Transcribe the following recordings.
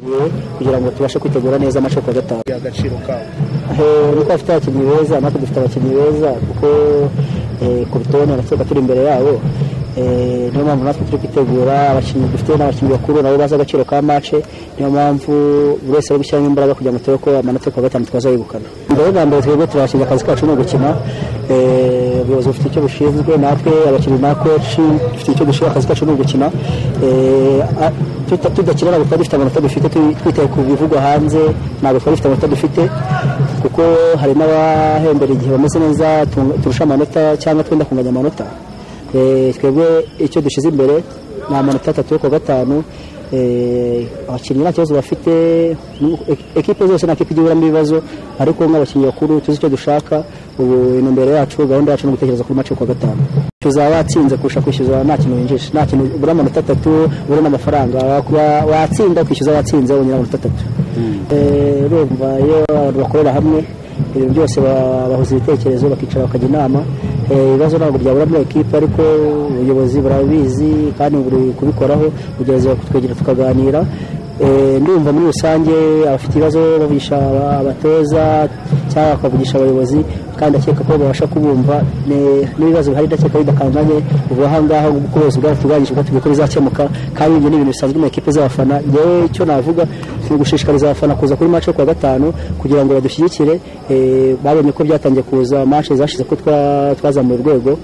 cyiciro kugira ngo tubashe kwitegura neza amasho ya gatanu agaciro kawo niko bafite abakinnyi beza natwe dufite abakinnyi beza kuko kurutubona tuba turi imbere yabo niyo mpamvu natwe turi kwitegura abakinnyi dufite n'abakinnyi bakuru nabo bazi agaciro ka mace niyo mpamvu buri wese ari gushyiramo imbaraga kugira ngo turebe ko amanota ku wa gatanu twazayegukana mbere bwa mbere twebwe turabashyize akazi kacu ni ugukina ubuyobozi bufite icyo bushinzwe natwe abakinnyi na koci dufite icyo dushyira akazi kacu ni ugukina tudakinana ntabwo twari dufite amanota dufite twitaye ku bivugwa hanze ntabwo twari dufite amanota dufite kuko hari n'abahembera igihe bameze neza turusha amanota cyangwa twenda kunganya amanota twebwe icyo dushyize imbere ni amanota atatu yo kuwa gatanu abakinnyi nta kibazo bafite ekipe zose nta kipe igihuramo ibibazo ariko nk'abakinnyi bakuru tuzi icyo dushaka ubu intumbero yacu gahunda yacu ni ugutekereza kuri mace kuwa gatanu tuzaba watsinze kurusha kwishyuza nta kintu winjije nta kintu ubura amanota atatu ubura n'amafaranga watsinda ukishyuza watsinze wongera amanota atatu urumva iyo abantu bakorera hamwe ibintu byose bahuza ibitekerezo bakicara bakajya inama ibibazo ntabwo byabura muri ekipe ariko ubuyobozi burabizi kandi buri kubikoraho ubuyobozi bakutwegera tukaganira ndumva muri rusange abafite ibibazo bavugisha abatoza cyangwa bakavugisha abayobozi kandi ndakeka ko babasha kubumva n'ibibazo bihari ndakeka bidakanganye ubu ahangaha ubworozi bwaratunganyije bwatubwiye ko bizakemuka kandi ibyo ni ibintu bisanzwe mu ekipe z'abafana yewe icyo navuga ni ugushishikariza abafana kuza kuri mace yo kuwa gatanu kugira ngo badushyigikire babonye ko byatangiye kuza mace zashize ko twazamuye urwego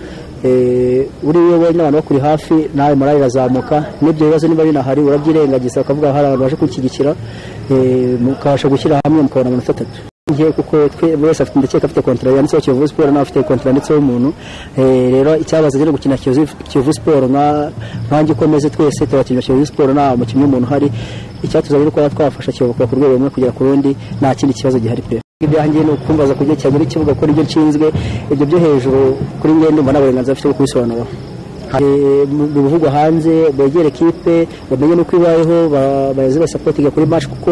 uri wowe n'abantu bakuri hafi nawe morale irazamuka n'ibyo bibazo niba binahari urabyirengagiza ukavuga hari abantu baje kunshyigikira mukabasha gushyira hamwe mukabona amanota atatu ngiye kuko buri wese afite ndakeka afite kontara yanditseho Kiyovu Sport nawe afite kontara yanditseho umuntu rero icyabaza rero gukina Kiyovu Sport nkanjye ukomeze twese turakinira Kiyovu Sport nta mukinnyi w'umuntu uhari icyatuzanye ni kuba twafasha Kiyovu kuva ku rwego rumwe kugera ku rundi nta kindi kibazo gihari pe ibyanjye ni ukumbaza ku gihe cyagera ikibuga kuko nibyo nshinzwe ibyo byo hejuru kuri ngende ndumva nta burenganzira bafite bwo kubisobanuraho mu bivugwa hanze begere ekipe bamenye n'uko ibayeho bayoze basapotinga kuri match kuko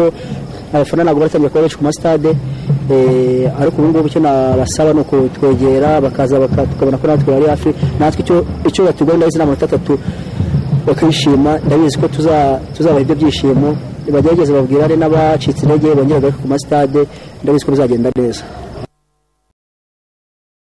abafana ntabwo baratangira kuba benshi ku masitade ariko ubu ngubu icyo nabasaba ni ukutwegera bakaza tukabona ko natwe bari hafi natwe icyo batugwa ndabizi ni amanota atatu bakishima ndabizi ko tuzabaha ibyo byishimo bagerageze babwirane n'abacitse intege bongera ku masitade ndabizi ko bizagenda neza